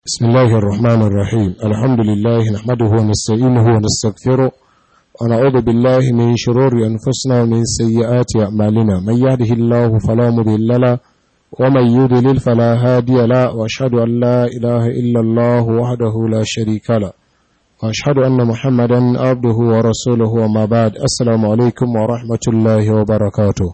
بسم الله الرحمن الرحيم الحمد لله نحمده ونستعينه ونستغفره ونعوذ بالله من شرور أنفسنا ومن سيئات أعمالنا من يهده الله فلا مضل له ومن يضلل فلا هادي له وأشهد أن لا إله إلا الله وحده لا شريك له وأشهد أن محمدا عبده ورسوله وما بعد السلام عليكم ورحمة الله وبركاته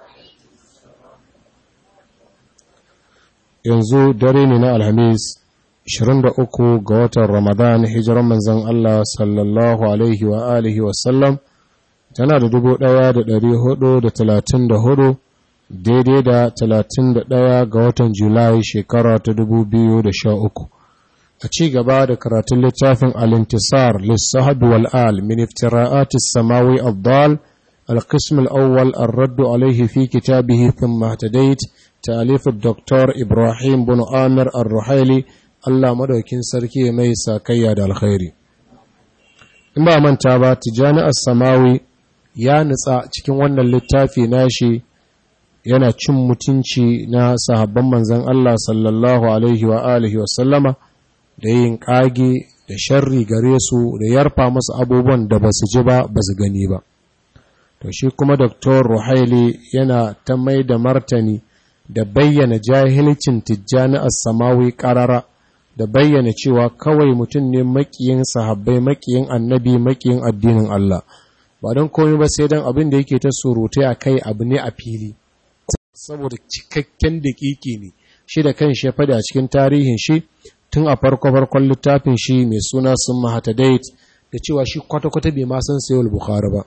yanzu dare ne na alhamis 23 ga watan ramadan hijiran manzan Allah sallallahu alaihi wa alihi wasallam tana da 1434 daidai da 31 ga watan julai shekara ta 2013 a ci gaba da karatun littafin alintisar lissahabi wal'al min iftira'atis samawi abdal القسم الأول الرد عليه في كتابه ثم اهتديت تأليف الدكتور إبراهيم بن آمر الرحيلي Allah madaukin sarki mai sakayya da alkhairi in ba manta ba tijani as-samawi ya nutsa cikin wannan littafi nashi yana cin mutunci na sahabban manzon Allah sallallahu alaihi wa alihi wa sallama da yin kage da sharri gare su da yarfa musu abubuwan da basu ji ba basu gani ba to shi kuma Dr. Ruhaili yana ta mai da martani da bayyana jahilcin tijjani as-samawi qarara da bayyana cewa kawai mutum ne makiyin sahabbai makiyin annabi makiyin addinin Allah ba don komai ba sai don abin da yake ta surutai a kai abu ne a fili saboda cikakken daƙiƙi ne shi da kan shi ya faɗi a cikin tarihin shi tun a farko farkon littafin shi mai suna sun mahatadait da cewa shi kwata-kwata bai ma san sayul bukhari ba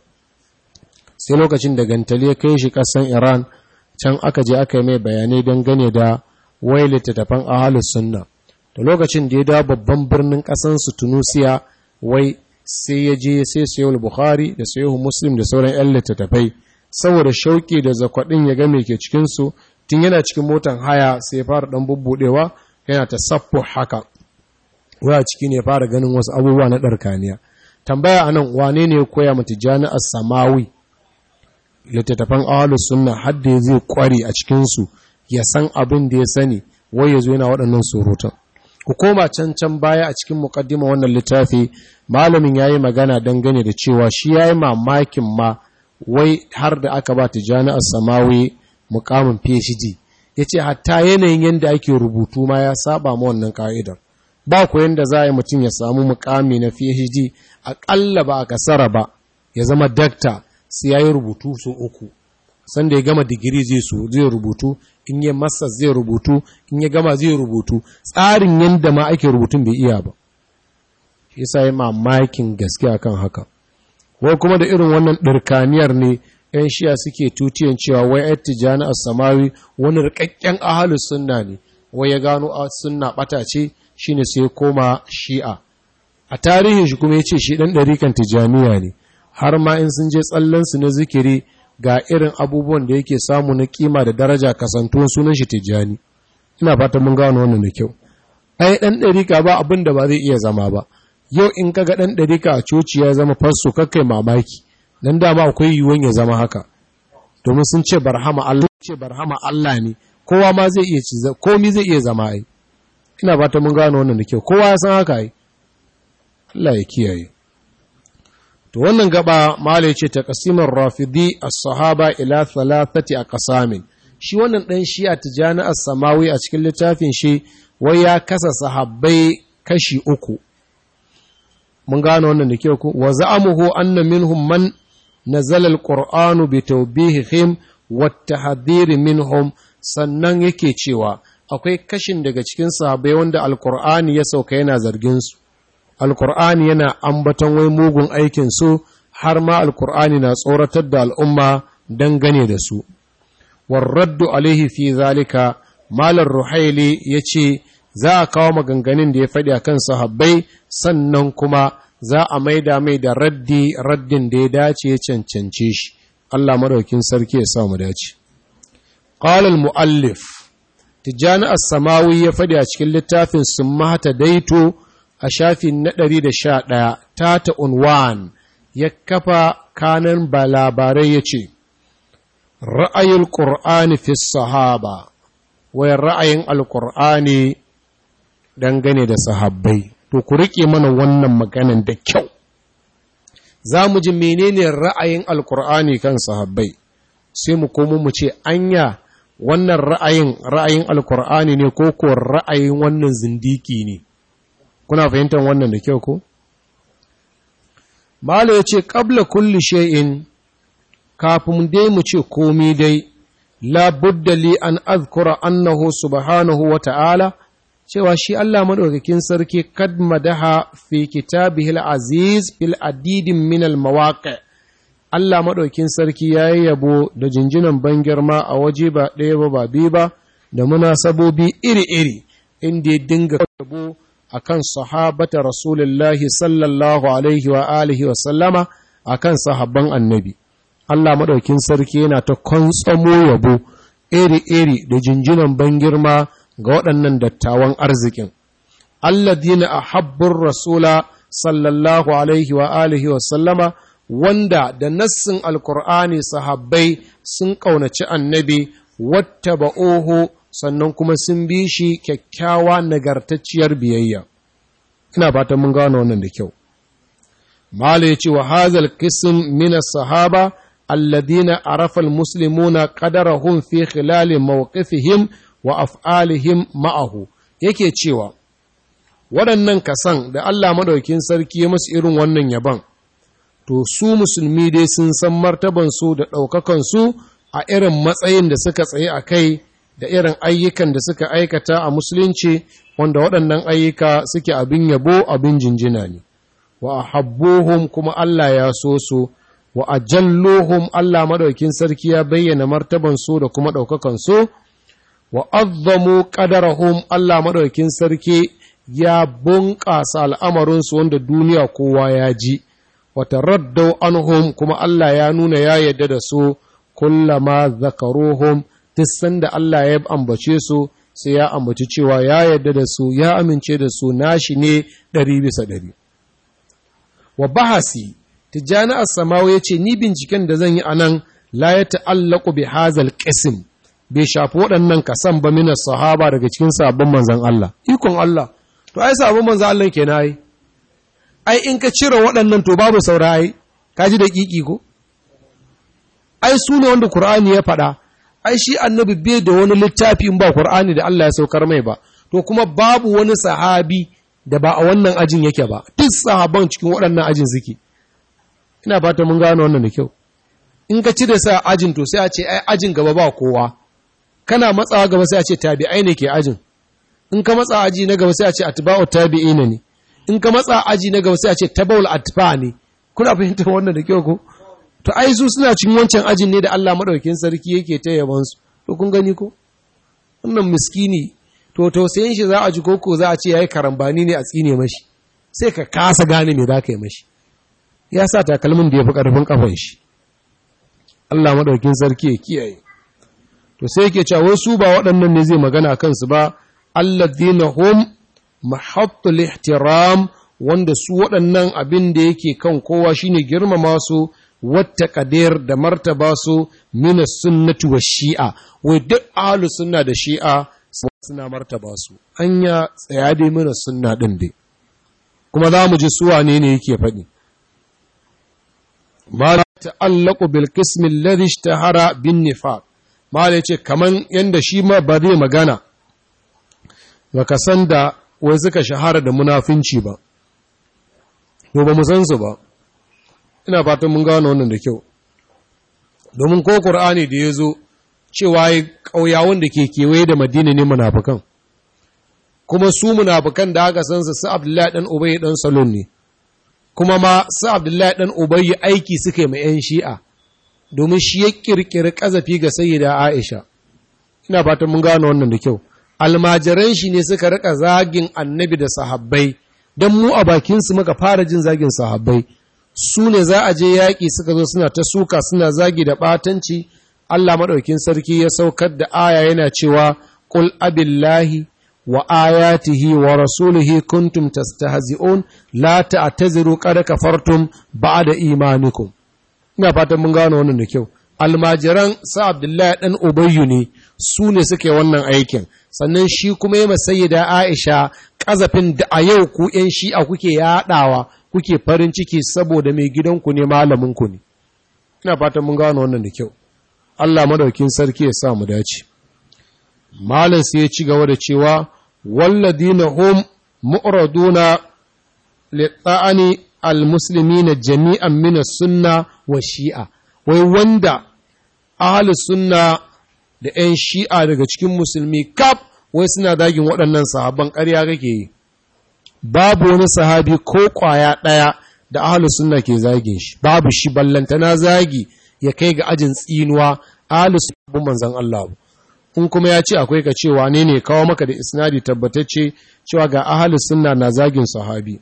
sai lokacin da gantali ya kai shi ƙasan iran can aka je aka yi mai bayanai dangane da wai littattafan ahalus sunna da lokacin da ya dawo babban birnin ƙasansu tunusiya wai sai ya je sai sayo bukhari da sayo muslim da sauran 'yan littattafai saboda shauƙi da zakwaɗin ya ga mai ke cikinsu tun yana cikin motan haya sai ya fara ɗan bubbuɗewa yana ta saffo haka waya ciki ne fara ganin wasu abubuwa na ɗarkaniya tambaya a nan wane ne ya koya mata jami'ar samawi littattafan ahalus sunna har da zai kware a cikinsu ya san abin da ya sani wai ya zo yana waɗannan surutan ku koma can can baya a cikin mukaddima wannan littafi malamin yayi magana dangane da cewa shi yayi mamakin ma wai har da aka ba tijani as-samawi mukamin PhD yace hatta yanayin yanda ake rubutu ma ya saba ma wannan ka'idar ba ku yanda za a yi mutum ya samu mukami na PhD aƙalla ba a kasara ba ya zama dakta sai yayi rubutu so uku sanda ya gama digiri zai so zai rubutu in yi masa zai rubutu in ya gama zai rubutu tsarin yadda ma ake rubutun bai iya ba shi yasa yi mamakin gaske akan haka wai kuma da irin wannan ɗirkaniyar ne yan shiya suke tutiyan cewa wai ai tijani as-samawi wani rikakken ahalus sunna ne wai ya gano sunna bata ce shine sai koma shi'a a tarihin shi kuma yace shi dan ɗarikan tijaniya ne har ma in sun je tsallan su na zikiri ga irin abubuwan da yake samu na kima da daraja kasantuwan sunan shi tijjani ina fatan mun gano wannan da kyau ai dan dariƙa ba abin da ba zai iya zama ba yau in kaga dan dariƙa a coci ya zama fasso kakkai mamaki dan dama akwai yiwuwan ya zama haka domin sun ce barhama Allah ce barhama Allah ne kowa ma zai iya ci komai zai iya zama ai ina fatan mun gano wannan da kyau kowa ya san haka ai Allah ya kiyaye to wannan gaba mala ce ta kasimar rafidi as-sahaba ila thalathati aqsamin shi wannan dan shi'a tijani as-samawi a cikin littafin shi wai ya kasa sahabbai kashi uku mun gano wannan da kyau ku wa za'amuhu anna minhum man nazala al-qur'anu bi tawbihihim wa tahdhir minhum sannan yake cewa akwai kashin daga cikin sahabbai wanda al-qur'ani ya sauka yana zargin su alkur'ani yana ambaton wai mugun aikin su har ma alkur'ani na tsoratar da al'umma dangane da su warraddu alaihi fi zalika malar ruhaili ya ce za a kawo maganganun da ya faɗi a kan sahabbai sannan kuma za a maida mai da raddi raddin da ya dace ya cancance shi Allah madaukin sarki ya sa mu dace qala al-muallif tijani as-samawi ya faɗi a cikin littafin summata daito a shafin na ɗari da sha ɗaya tata unwan ya kafa kanan ba labarai ya ce ra'ayin ƙur'ani fi sahaba wai ra'ayin alƙur'ani dangane da sahabbai to ku riƙe mana wannan maganan da kyau za mu ji menene ra'ayin alkur'ani kan sahabbai sai mu komo mu ce anya wannan ra'ayin ra'ayin alkur'ani ne ko ko ra'ayin wannan zindiki ne kuna fahimtar wannan da kyau ko Malo ya ce, ƙabla kulli shay'in kafin dai mu ce komi dai, labudda li an azkura annahu subhanahu wa ta'ala, cewa shi Allah maɗaukakin sarki kad madaha fi kitabihil aziz fil adidin minal mawaƙa. Allah maɗaukin sarki ya yi yabo da jinjinan ban girma a waje ba ɗaya ba ba biyu ba, da munasabobi iri-iri, inda ya dinga yabo a kan sahabata Rasulullahi sallallahu Alaihi wa alihi wa sallama a kan sahabban annabi. Allah maɗaukin sarki yana ta kwantsamo yabo iri-iri da jinjinan ban girma ga waɗannan dattawan arzikin. Alladina a habbin Rasula sallallahu Alaihi wa alihi wa sallama wanda da nassin Alkur'ani sahabbai sun ƙaunaci annabi wata ba'oho sannan kuma sun bi shi kyakkyawa nagartacciyar biyayya. Ina fatan mun gano wannan da kyau. Mala ya ce wa hazal kisim mina sahaba alladina arafa almuslimuna qadarahum fi khilali mawqifihim wa af'alihim ma'ahu yake cewa waɗannan kasan da Allah madaukin sarki ya musu irin wannan yaban to su musulmi dai sun san martaban su da ɗaukakan su a irin matsayin da suka tsaye a kai da irin ayyukan da suka aikata a musulunci wanda waɗannan ayyuka suke abin yabo abin jinjina ne wa habbuhum kuma Allah ya so su wa ajalluhum Allah madaukin sarki ya bayyana martaban su da kuma ɗaukakan su wa azzamu qadarahum Allah madaukin sarki ya bunƙasa al'amarinsu wanda duniya kowa ya ji wa taraddau anhum kuma Allah ya nuna ya yadda da su kullama zakaruhum duk sanda Allah ya ambace su sai ya ambaci cewa ya yadda da su ya amince da su nashi ne ɗari bisa ɗari wa bahasi tijjani as-samawi yace ni binciken da zan yi anan la ya ta'allaqu bi hazal qism bai shafi waɗannan kasan ba mina sahaba daga cikin sabon manzon Allah ikon Allah to ai sabon manzon Allah kenan ai ai in ka cire waɗannan to babu saurayi kaji da kiki ko ai su ne wanda Qur'ani ya faɗa ai shi annabi bai da wani littafi in ba Qur'ani da Allah ya saukar mai ba to kuma babu wani sahabi da ba a wannan ajin yake ba duk sahaban cikin waɗannan ajin suke ina fata mun gano wannan da kyau in ka cire sa ajin to sai a ce ai ajin gaba ba kowa kana matsawa gaba sai a ce tabi'ai ne ke ajin in ka matsa aji na gaba sai a ce atba'u tabi'ina ne in ka matsa aji na gaba sai a ce tabaul atba ne kuna fahimtar wannan da kyau ko to ai su suna cikin wancan ajin ne da Allah madaukakin sarki yake ta yaban su to kun gani ko wannan miskini to tausayin shi za a ji koko za a ce yayi karambani ne a tsine mashi sai ka kasa gane me za ka yi mashi ya sa takalmin da ya fi ƙarfin kafan shi Allah madaukakin sarki ya kiyaye to sai yake cewa wasu ba waɗannan ne zai magana kansu ba alladhina hum mahattul ihtiram wanda su waɗannan abin da yake kan kowa shine girmama su wata kadir da martaba su min sunnati wa shi'a wai duk ahlus sunna da shi'a suna martaba su anya tsaya dai mana sunna din dai kuma za mu ji su wane ne yake faɗi ma ta'allaqu bil qismi alladhi ishtahara bin nifaq ma yace kaman yanda shi ma ba zai magana baka san da wai suka shahara da munafinci ba to ba mu san su ba ina fatan mun gano wannan da kyau domin ko qur'ani da yazo cewa ƙauyawan da ke kewaye da madina ne munafukan kuma su munafukan da aka san su su abdullahi dan ubayy dan salon ne kuma ma su abdullahi dan ubayy aiki suke mai yan shi'a domin shi ya kirkiri kazafi ga sayyida aisha ina fatan mun gano wannan da kyau almajiran shi ne suka rika zagin annabi da sahabbai don mu a bakinsu muka fara jin zagin sahabbai su ne za a je yaƙi suka zo suna ta suka suna zagi da ɓatanci Allah maɗaukin sarki ya saukar da aya yana cewa ƙul abillahi wa ayatihi wa rasulihi kuntum tastahzi'un la ta'taziru qad kafartum ba'da imanikum ina fatan mun gano wannan da kyau almajiran sa Abdullahi dan Ubayyu ne su ne suke wannan aikin sannan shi kuma ya masayyida Aisha ƙazafin da a yau ku ‘yan shi'a kuke yaɗawa kuke farin ciki saboda mai gidanku ne malaminku ne. Ina fatan mun gano wannan da kyau. Allah madaukin sarki ya sa mu dace. Malam sai ya ci gaba da cewa, walladina hum mu'raduna litta'ani al-muslimina jami'an min sunna wa shi'a. Wai wanda ahlus sunna da ‘yan shi'a daga cikin musulmi kaf wai suna dagin waɗannan sahabban ƙarya kake yi babu wani sahabi ko ƙwaya ɗaya da ahalus sunna ke zagin shi babu shi ballantana zagi ya kai ga ajin tsinuwa ahalus sunna manzon Allah in kuma ya ce akwai ka cewa ne ne kawo maka da isnadi tabbatacce cewa ga ahalus sunna na zagin sahabi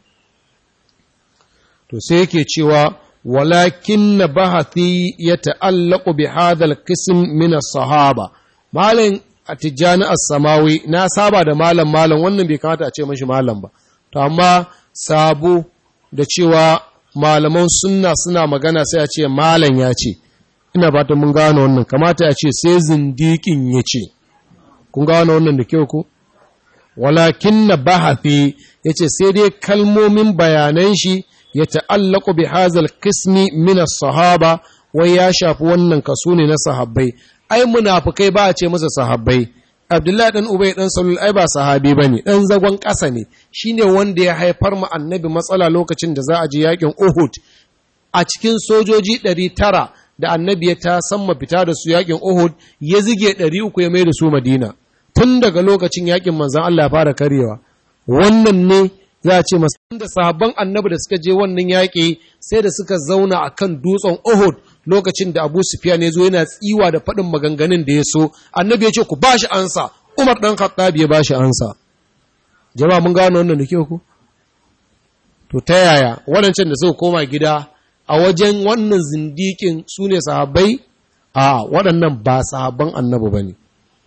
to sai yake cewa walakin na bahathi ya ta'allaku bi hadal qism min as-sahaba malam atijani as-samawi na saba da malam malam wannan bai kamata a ce mashi malam ba to amma sabo da cewa malaman sunna suna magana sai a ce malam ya ce ina fatan mun gano wannan kamata a ce sai zindikin ya ce kun gano wannan da kyau ko walakin na bahathi yace sai dai kalmomin bayanan shi ya ta'allaku bi hazal kismi min sahaba wai ya shafi wannan kaso ne na sahabbai ai munafikai ba a ce masa sahabbai Abdullahi dan Ubay dan Salul ai ba sahabi bane dan zagon ƙasa ne shine wanda ya haifar mu annabi matsala lokacin da za a je yakin Uhud a cikin sojoji 900 da annabi ya ta samma fita da su yakin Uhud ya zige 300 ya mai da su Madina tun daga lokacin yakin manzon Allah ya fara karewa wannan ne za a ce masu da sahabban annabi da suka je wannan yaƙi sai da suka zauna a kan dutsen Uhud lokacin da Abu Sufyan ya zo yana tsiwa da faɗin maganganun da ya so annabi ya ce ku bashi ansa Umar ɗan Khattab ya bashi ansa jama'a mun gano wannan da kyau ku to ta yaya waɗancan da suka koma gida a wajen wannan zindikin su ne sahabbai a waɗannan ba sahabban annabi ba ne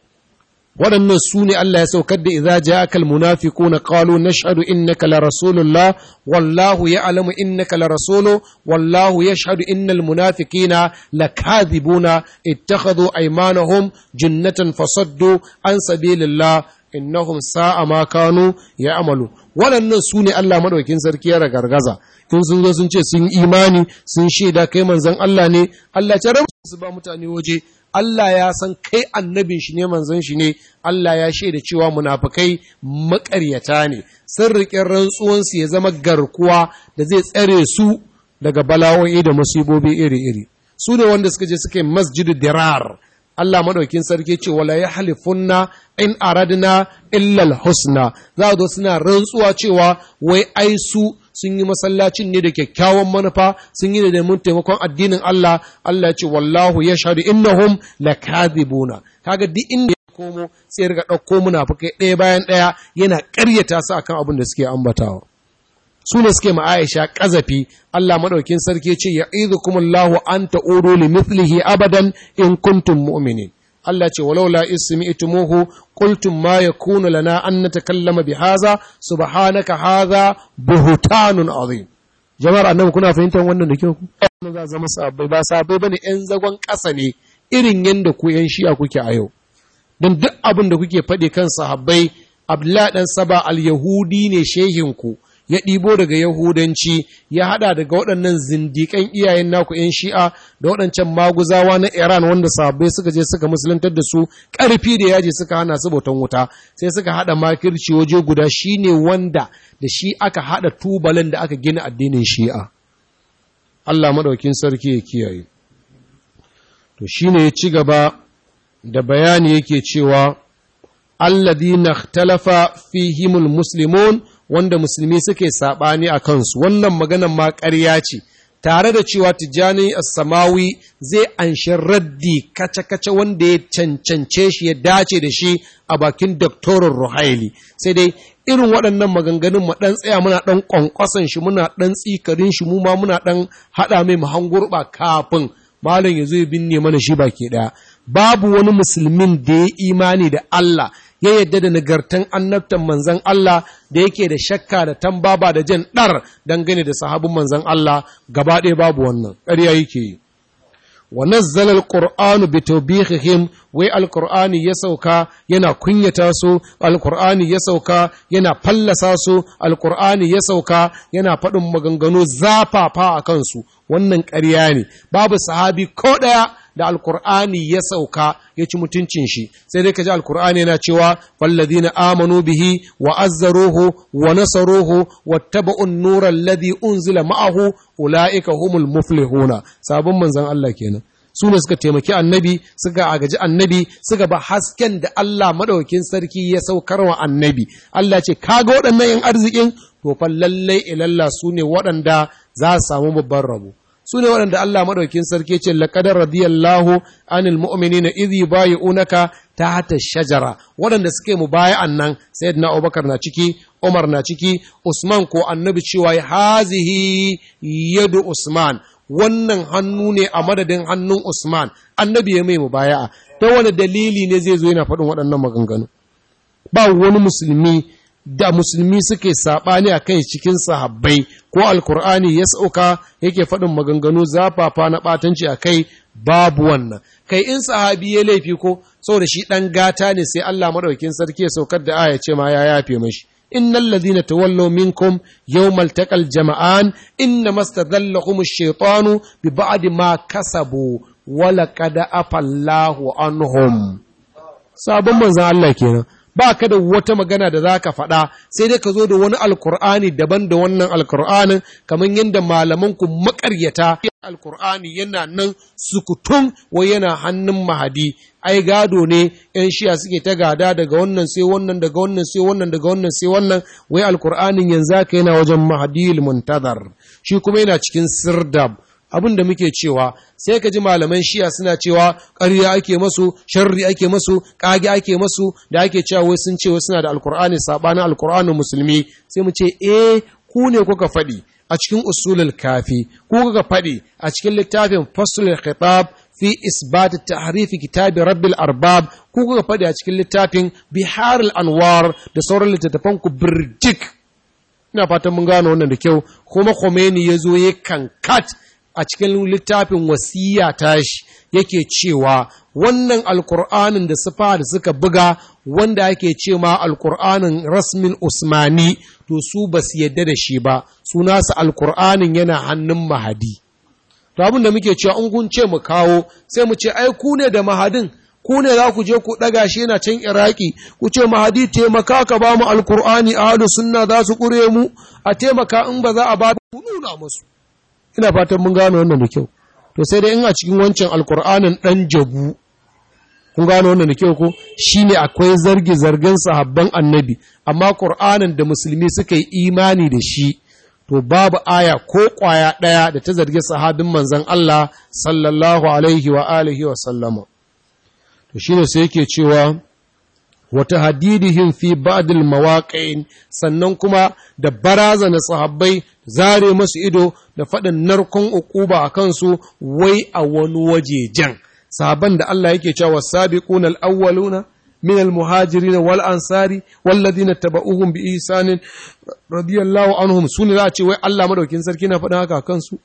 waɗannan su ne Allah ya saukar da idza ja'akal munafiquna qalu nashhadu innaka la rasulullah wallahu ya'lamu innaka la rasulu wallahu yashhadu innal munafiqina lakadhibuna ittakhadhu aymanahum jinnatan fasaddu an sabilillah innahum sa'a ma kanu ya'malu waɗannan su ne Allah madaukin sarki ya ragargaza in sun zo sun ce sun imani sun shaida kai manzon Allah ne Allah ya rabu su ba mutane waje Allah ya san kai annabin shi ne manzon shi ne Allah ya shaida cewa munafikai maƙaryata ne sun riƙe rantsuwansu ya zama garkuwa da zai tsare su daga bala'o'i da musibobi iri-iri su ne wanda suka je suka yi masjidu dirar Allah maɗaukin sarki ce wala ya halifunna in aradna illal husna za zo suna rantsuwa cewa wai ai su sun yi masallacin ne da kyakkyawan manufa sun yi da neman taimakon addinin Allah Allah ce wallahu ya shahadu innahum lakadhibuna kaga duk inda ya komo sai ya riga ɗauko munafukai ɗaya bayan ɗaya yana ƙaryata su akan abin da suke ambatawa su ne suke ma'aisha ƙazafi Allah maɗaukin sarki ce ya izukumullahu an ta'udu li mithlihi abadan in kuntum mu'minin Allah ce walau la ismi itumuhu qultum ma yakunu lana an natakallama bi hadha subhanaka hadha buhtanun azim jama'ar annabi kuna fahimtar wannan da kyau ku wannan za zama sahabbai ba sahabbai bane yan zagon ƙasa ne irin yanda ku yan shi'a kuke a yau dan duk abin da kuke faɗi kan sahabbai Abdullahi dan Saba al-Yahudi ne shehin ku ya ɗibo daga Yahudanci ya haɗa daga waɗannan zindiƙan iyayen naku ‘yan shi'a da waɗancan maguzawa na Iran wanda sahabbai suka je suka musulantar da su ƙarfi da yaji suka hana su bautan wuta sai suka haɗa makirci waje guda shi ne wanda da shi aka haɗa tubalin da aka gina addinin shi'a. Allah maɗaukin sarki ya kiyaye. To shi ne ya ci gaba da bayani yake cewa alladhina ikhtalafa fihimul muslimun wanda musulmi suke saɓani a kansu wannan maganan ma ƙarya ce tare da cewa tijjani samawi zai anshi raddi kace-kace wanda ya cancance shi ya dace da shi a bakin doktorin ruhaili sai dai irin waɗannan maganganun mu ɗan tsaya muna ɗan ƙwanƙwasan shi muna ɗan tsikarin shi mu ma muna ɗan haɗa mai mahangurɓa kafin malam ya zo ya binne mana shi baki ɗaya babu wani musulmin da ya imani da Allah ya yadda da nagartan annabtan manzan Allah da yake da shakka da tambaba da jan ɗar dangane da sahabin manzan Allah gaba ɗaya babu wannan ƙarya yake yi wa nazzala alqur'anu bi tawbihihim wai alqur'ani ya sauka yana kunyata su alqur'ani ya sauka yana fallasa su alqur'ani ya sauka yana faɗin maganganu zafafa a kansu wannan ƙarya ne babu sahabi ko ɗaya da alkur'ani ya sauka ya ci mutuncin shi sai dai ka ji alkur'ani yana cewa falladina amanu bihi wa azzaruhu wa nasaruhu wattaba'un nura alladhi unzila ma'ahu ulaika humul muflihuna sabon manzon Allah kenan su ne suka taimaki annabi suka agaji annabi suka ba hasken da Allah madaukakin sarki ya saukar wa annabi Allah ce kaga waɗannan yan arzikin to fa lallai ilalla su ne waɗanda za su samu babban rabo su ne waɗanda Allah maɗaukin sarki ce laƙadar radiyallahu anil mu'minina idhi bayi'unaka ta hata shajara waɗanda suke mu baya'an nan sayyidina Abubakar na ciki Umar na ciki Usman ko annabi cewa hazihi yadu Usman wannan hannu ne a madadin hannun Usman annabi ya mai mubaya'a ta wani dalili ne zai zo yana faɗin waɗannan maganganu ba wani musulmi da musulmi suke saɓani a kai cikin sahabbai ko alkur'ani ya sauka yake faɗin maganganu zafafa na ɓatanci a kai babu wannan kai in sahabi ya laifi ko saboda shi ɗan gata ne sai Allah maɗaukin sarki ya saukar da aya ce ma ya yafe mashi innal ladhina tawallaw minkum yawmal taqal jama'an inna mastadallahum ash-shaytanu bi ba'di ma kasabu wa laqad afallahu anhum sabon manzon Allah kenan ba ka da wata magana da za ka faɗa sai dai ka zo da wani alkur'ani daban da wannan alkur'anin kamar yadda malamanku makaryata alkur'ani yana nan sukutun wai yana hannun mahadi ai gado ne yan shiya suke ta gada daga wannan sai wannan daga wannan sai wannan daga wannan sai wannan wai alkur'anin yanzu haka yana wajen mahadi muntazar shi kuma yana cikin sirdab abin da muke cewa sai ka ji malaman shiya suna cewa ƙarya ake masu sharri ake masu ƙage ake masu da ake cewa wai sun ce suna da alkur'ani sabanin alkur'anin musulmi sai mu ce eh ku ne kuka faɗi a cikin usulul kafi ku kuka faɗi a cikin littafin faslul khitab fi isbat tahrif kitabi rabbil arbab ku kuka faɗi a cikin littafin biharul anwar da sauran littattafan ku birjik ina fatan mun gano wannan da kyau kuma Khomeini ya zo ya kankat a cikin littafin wasiya tashi yake cewa wannan alkur'anin da sufa da suka buga wanda ake ce ma alkur'anin rasmin usmani to su ba su yadda da shi ba su nasu alkur'anin yana hannun mahadi to abin da muke cewa in kun ce mu kawo sai mu ce ai ku ne da mahadin ku ne za ku je ku ɗaga shi yana can iraki ku ce mahadi taimaka ka ba mu alkur'ani a sunna za su ƙure mu a taimaka in ba za a ba ku nuna musu ina fatan mun gano wannan da kyau to sai dai in a cikin wancan alkur'anin dan jabu kun gano wannan da kyau ko shine akwai zargi zargin sahabban annabi amma qur'anin da musulmi suka yi imani da shi to babu aya ko kwaya daya da ta zargi sahabin manzon Allah sallallahu alaihi wa alihi wa sallama to shine sai yake cewa wata hadidihim fi ba'dil mawaqi'in sannan kuma da barazana sahabbai zare masu ido da faɗin narkon uquba a kansu wai a wani wajejen sahabban da Allah yake cewa sabiquna al-awwaluna min al-muhajirin wal ansari walladhina tabauhum bi ihsanin radiyallahu anhum sune za a ce wai Allah madaukin sarki na faɗin haka kansu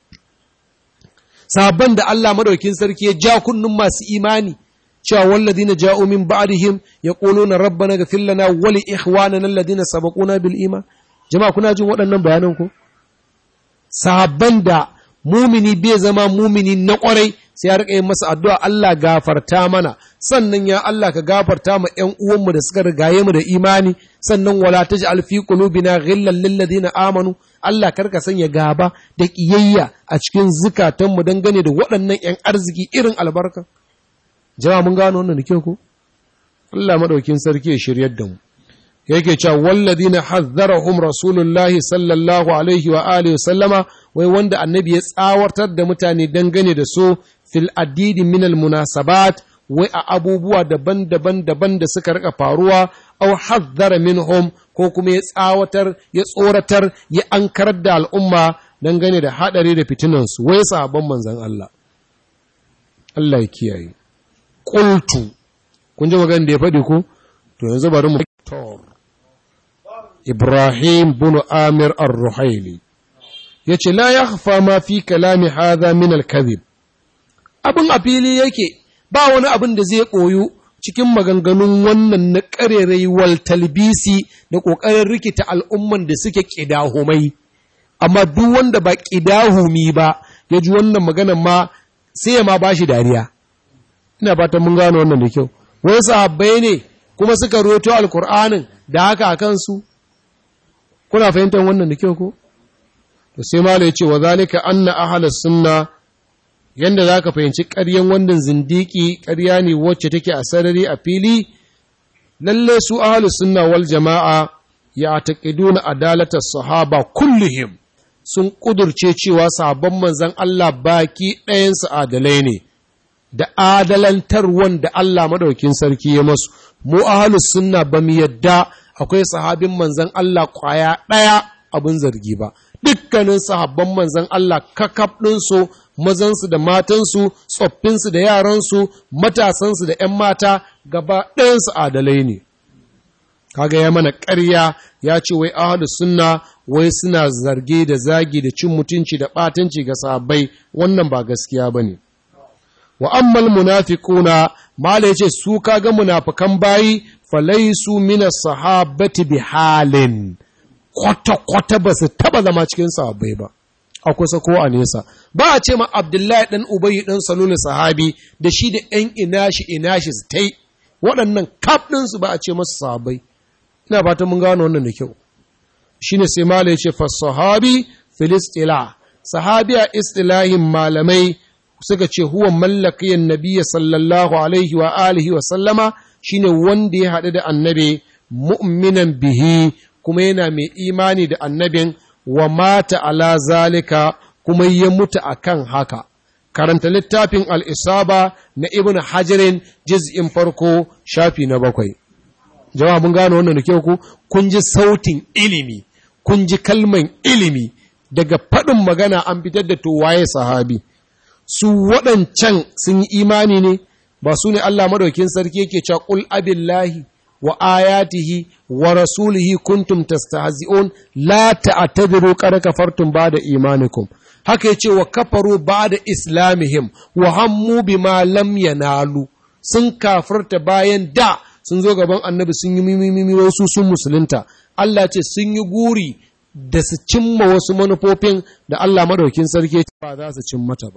sahabban da Allah madaukin sarki ya ja kunnun masu imani cewa walladina ja'u min ba'dihim yaquluna rabbana ighfir lana wa li ikhwanina alladhina sabaquna bil iman jama'a kuna jin waɗannan bayanan ko sahabban da mumini bai zama mumini na ƙwarai sai ya rika yin masa addu'a Allah gafarta mana sannan ya Allah ka gafarta ma ƴan uwanmu da suka rigaye mu da imani sannan wala taj'al fi qulubina ghillan lil ladina amanu Allah karka sanya gaba da kiyayya a cikin zukatanmu dangane da waɗannan ƴan arziki irin albarka jama'a mun gano wannan da kyau ko Allah madaukin sarki ya shiryar da mu yake cewa walladina hazzarahum rasulullahi sallallahu alaihi wa alihi sallama wai wanda annabi ya tsawartar da mutane dangane da su fil adidi min al munasabat wai a abubuwa daban-daban daban da suka rika faruwa aw hazzara minhum ko kuma ya tsawatar ya tsoratar ya ankarar da al'umma dangane da hadari da fitinansu wai sahabban manzon Allah Allah ya kiyaye qultu kun ji magana da ya faɗi ko to yanzu bari mu Ibrahim bin Amir ar-Ruhaili yace la yakhfa ma fi kalami hadha min al-kadhib abin a fili yake ba wani abin da zai ɓoyu cikin maganganun wannan na ƙarerai wal talbisi da ƙoƙarin rikita al'umman da suke ƙidahumai amma duk wanda ba ƙidahumi ba ya ji wannan maganan ma sai ya ma ba shi dariya ina fatan mun gano wannan da kyau wai sahabbai ne kuma suka roto alkur'anin da haka a kansu kuna fahimtar wannan da kyau ko to sai mala ya ce wa zalika anna ahlus sunna yanda zaka fahimci ƙaryan wannan zindiki ƙarya ne wacce take a sarari a fili lalle su ahlus sunna wal jama'a ya taqiduna adalata sahaba kullihim sun kudurce cewa sahabban manzon Allah baki ɗayansu adalai ne da adalantar wanda Allah madaukin sarki ya masu mu ahlus sunna ba mu yadda akwai sahabin manzon Allah kwaya ɗaya abin zargi ba dukkanin sahabban manzon Allah kakaf ɗinsu mazansu da matansu tsoffinsu da yaransu matasansu da ‘yan mata gaba ɗayansu adalai ne kaga ya mana ƙarya ya ce wai ahlu sunna wai suna zarge da zagi da cin mutunci da ɓatanci ga sahabbai wannan ba gaskiya ba ne wa ammal munafiquna mala yace su kaga munafikan bayi falaisu mina sahabati bi halin kwata kwata ba su taba zama cikin sahabbai ba a kusa ko a nesa ba a ce ma abdullahi dan ubayy dan salulu sahabi da shi da yan inashi inashi su tai waɗannan kaf su ba a ce masu sahabbai ina fatan mun gano wannan da kyau shine sai mala yace fa sahabi filistila sahabi a istilahin malamai suka ce huwa mallakiyan nabiyya sallallahu alaihi wa alihi wa sallama shine wanda ya haɗu da annabi mu'minan bihi kuma yana mai imani da annabin wa mata ala zalika kuma ya mutu akan haka karanta littafin al'isaba na ibn hajarin jiz'in farko shafi na bakwai jama'a mun gano wannan da kyau ku kun ji sautin ilimi kun ji kalman ilimi daga faɗin magana an fitar da to waye sahabi su waɗancan sun yi imani ne ba su ne Allah maɗaukin sarki yake cewa ƙul abillahi wa ayatihi wa rasulihi kuntum tastahzi'un la ta'tadiru qad kafartum ba'da imanikum haka yace wa kafaru ba'da islamihim wa hammu bima lam yanalu sun kafirta bayan da sun zo gaban annabi sun yi mimimi wasu sun musulunta Allah ce sun yi guri da su cimma wasu manufofin da Allah maɗaukin sarki ba za su cin mata ba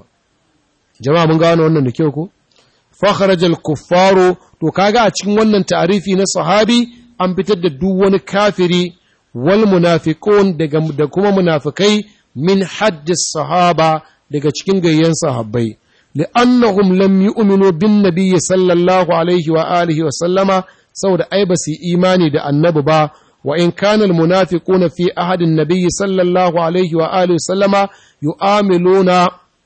jama'a mun gano wannan da kyau ko fakharajal kuffaru to kaga a cikin wannan ta'arifi na sahabi an fitar da duk wani kafiri wal munafiqun daga da kuma munafikai min haddis sahaba daga cikin gayyan sahabbai li'annahum lam yu'minu bin nabiy sallallahu alaihi wa alihi wa sallama saboda ai ba su imani da annabi ba wa in kana al munafiquna fi ahadin nabiy sallallahu alaihi wa alihi wa sallama yu'amiluna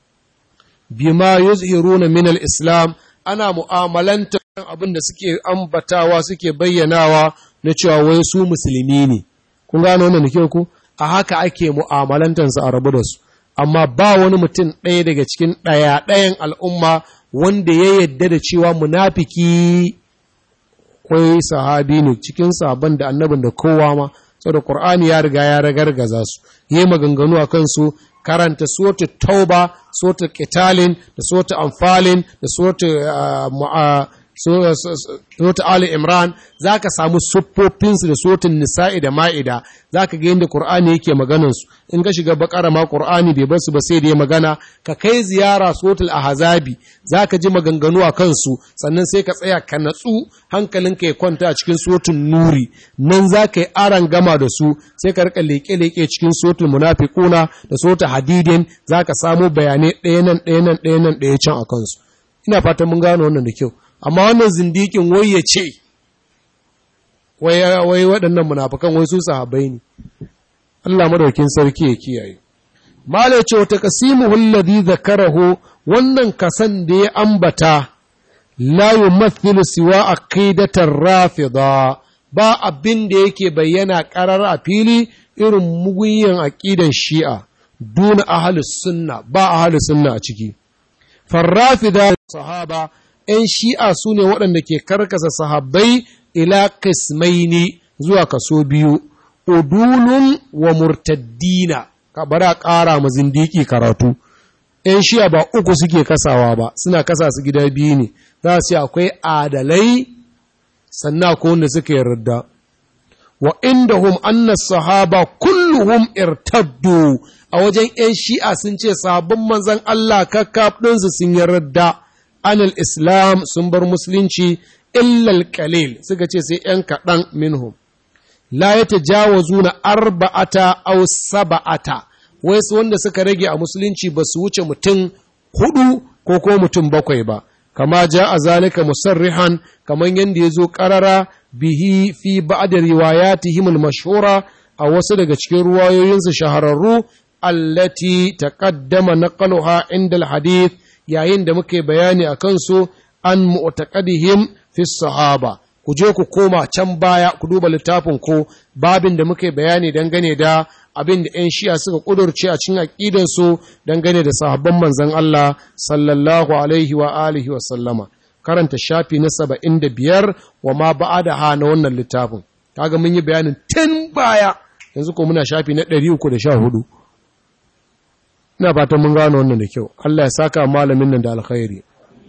bima yuzhiruna min al-islam ana mu'amalanta abin da suke ambatawa suke bayyanawa na cewa wai su musulmi ne kun gano wannan nake ku a haka ake mu'amalantansu a rabu da su amma ba wani mutum ɗaya daga cikin ɗaya ɗayan al'umma wanda ya yadda da cewa munafiki kwai sahabi ne cikin sabon da annabin da kowa ma saboda Qur'ani ya riga ya ragargaza su yi maganganu a kansu karanta suratu tauba suratu qitalin da suratu anfalin da suratu suratu ali imran zaka samu siffofinsu da suratun nisa'i da ma'ida zaka ga yadda qur'ani yake maganan su in ka shiga bakara ma qur'ani bai basu ba sai da ya magana ka kai ziyara suratul ahzabi zaka ji maganganu a kansu sannan sai ka tsaya ka natsu hankalinka ya kwanta a cikin suratul nuri nan zaka yi aran gama da su sai ka rika leke leke cikin suratul munafiquna da suratul hadidin zaka samu bayanai ɗaya nan ɗaya nan ɗaya nan ɗaya can a kansu ina fatan mun gano wannan da kyau amma wannan zindikin wai ya ce wai waɗannan munafukan wai su sahabbai ne Allah madaukin sarki ya kiyaye mala ya ce wata kasimu alladhi zakarahu wannan kasan da ya ambata la yumathilu siwa aqidatar rafida ba abin da yake bayyana karar a fili irin mugunyan aqidan shi'a duna ahlus sunna ba ahlus sunna a ciki farrafida sahaba ‘yan shi'a su ne waɗanda ke karkasa sahabbai ila kismaini zuwa kaso biyu, udulun wa murtaddina, ka bari a ƙara ma zindiki karatu. ‘yan shiya ba uku suke kasawa ba suna kasa su gida biyu ne za su akwai adalai sannan ko wanda suka yarda wa inda hum anna sahaba kulluhum irtaddu a wajen ‘yan shi'a sun ce sabon manzan Allah kakkaf ɗinsu sun yarda anil islam sun bar musulunci illal qalil suka ce sai ‘yan kaɗan minhum la ya tajawazuna arba'ata aw saba'ata wai su wanda suka rage a musulunci ba su wuce mutum hudu ko ko mutum bakwai ba kama ja a zalika musarrihan kamar yadda ya zo karara bihi fi ba'da riwayatihim al-mashhura a wasu daga cikin ruwayoyinsu shahararru allati taqaddama naqluha inda al-hadith yayin da muke bayani akan su an mu'taqadihim fi sahaba ku je ku koma can baya ku duba littafin ko babin da muke bayani dangane da abin da 'yan shi'a suka ƙudurce a cikin aƙidansu dangane da sahabban manzan Allah sallallahu alaihi wa alihi wa sallama karanta shafi na saba'in da biyar wa ma ba'a da ha na wannan littafin kaga mun yi bayanin tun baya yanzu ko muna shafi na ɗari uku da sha hudu ina fatan mun gano wannan da kyau Allah ya saka malamin nan da alkhairi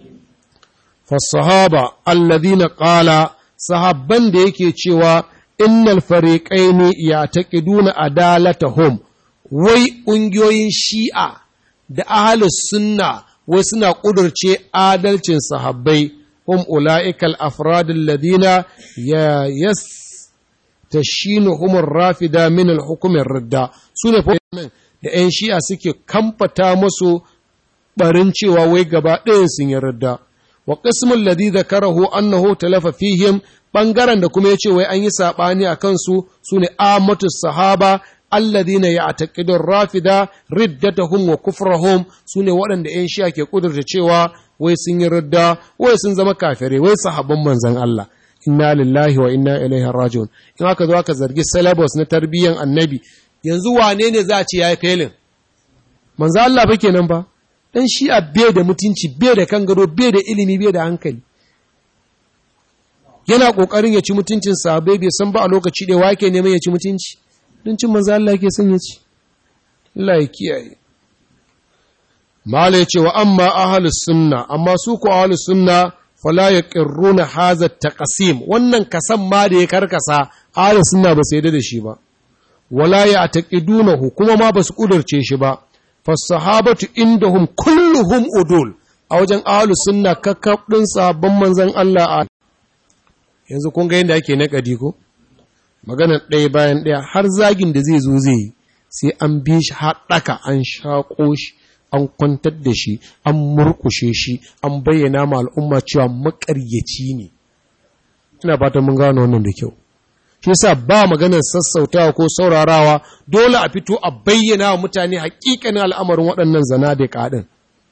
fasahaba alladhina qala sahabban da yake cewa innal fariqaini yataqiduna adalatahum wai ƙungiyoyin shi'a da ahlus sunna wai suna ƙudurce adalcin sahabbai hum ula'ikal afradul ladina ya yas tashinuhum rafida min al-hukm ridda sune da 'yan shi'a suke kamfata musu barin cewa wai gaba ɗayan sun yi ridda wa qismul ladhi dhakarahu annahu talafa fihim ɓangaren da kuma ya ce wai an yi saɓani a kansu su ne amatu sahaba alladhina ya'taqidun rafida riddatahum wa kufrahum su ne waɗanda ‘yan shi'a ke ƙudurta cewa wai sun yi ridda wai sun zama kafirai wai sahabban manzan Allah inna lillahi wa inna ilaihi raji'un in aka zo aka zargi syllabus na tarbiyyan annabi yanzu wane ne za a ce yayi felin manzan Allah fa kenan ba dan shi'a bai da mutunci bai da kan gado bai da ilimi bai da hankali yana ƙoƙarin ya ci mutuncin sahabbai bai san ba a lokaci ɗaya wake neman ya ci mutunci don cin manzo Allah yake son ya ci Allah ya kiyaye mala ya ce wa amma ahlus sunna amma su ko ahlus sunna fala yaqirruna hadha taqsim wannan kasan ma da ya karkasa ahlus sunna ba su yarda da shi ba wala ya'taqidunahu kuma ma ba su kudurce shi ba fasahabatu indahum kulluhum udul a wajen ahlus sunna kakkab din sahabban manzon Allah a yanzu kun ga yadda ake naƙadi ko maganar ɗaya bayan ɗaya har zagin da zai zo zai yi sai an bi shi haɗaka an shaƙo shi an kwantar da shi an murƙushe shi an bayyana ma al'umma cewa maƙaryaci ne ina fatan mun gano wannan da kyau shi yasa ba maganar sassautawa ko saurarawa dole a fito a bayyana wa mutane haƙiƙanin al'amarin waɗannan zana da ƙaɗin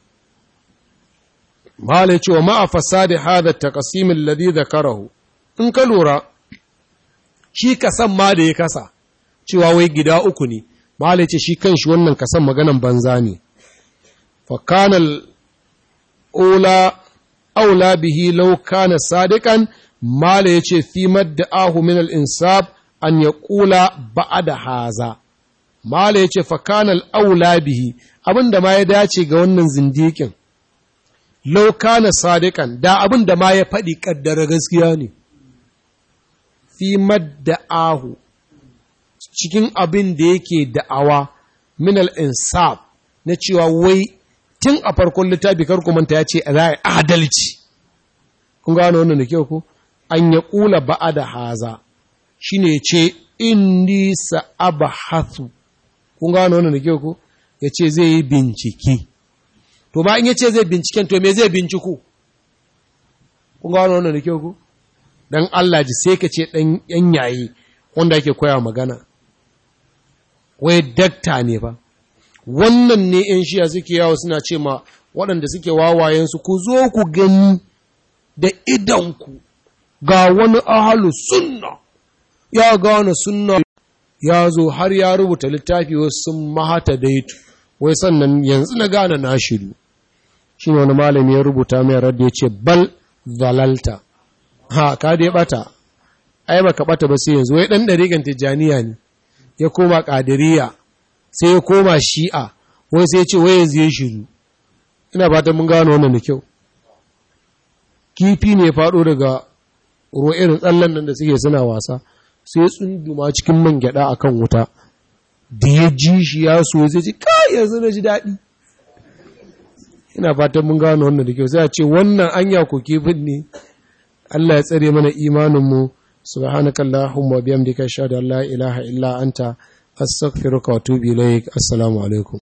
Mala ya ce wa ma'a fasadi hada taqsimin ladhi dhakarahu in ka lura shi kasan ma da ya kasa cewa wai gida uku ne mahala ce shi kan shi wannan kasan maganan banza ne fakanal ola aula bihi lau kana sadikan mala ya ce fi madda ahu min al'insab an ya kula ba'a da haza mala ya ce fakanal aula bihi abin da ma ya dace ga wannan zindikin lau kana sadikan da abin da ma ya faɗi ƙaddara gaskiya ne fi madda'ahu cikin abin da yake da'awa min al-insaf na cewa wai tun a farkon littafi karku manta ya ce za a adalci kun gano wannan da kyau ko an ya kula ba'a da haza shine ce inni sa'abahathu kun gano wannan da kyau ko ya ce zai yi bincike to ba in ya ce zai binciken to me zai binciku kun gano wannan da kyau ko dan Allah ji sai ka ce ɗan ‘yan yayi wanda ake koya magana, wai dakta ne ba, wannan ne ‘yan shiya suke yawo suna ce ma waɗanda suke wawayensu ku zo ku gani da idanku ga wani ahalu sunna, ya gane sunna ya zo har ya rubuta littafi wasu sun mahata daitu, wai sannan yanzu na gane na shiru. Shi wani malami ya rubuta mai radda ya ce, Bal zalalta. ha ka dai bata ai baka bata ba sai yanzu wai dan dariƙan tijaniya ne ya koma qadiriyya sai ya koma shi'a wai sai ya ce wai yanzu ya shiru ina fatan mun gano wannan da kyau kifi ne faɗo daga ruwa irin tsallan nan da suke suna wasa sai tsunduma cikin man gyada akan wuta da ya ji shi ya so zai ji kai yanzu na ji daɗi ina fatan mun gano wannan da kyau sai a ce wannan anya ko kifin ne Allah ya tsare mana imaninmu subhanakallahumma wa bihamdika ashhadu an la ilaha illa anta astaghfiruka wa atubu ilaik assalamu alaikum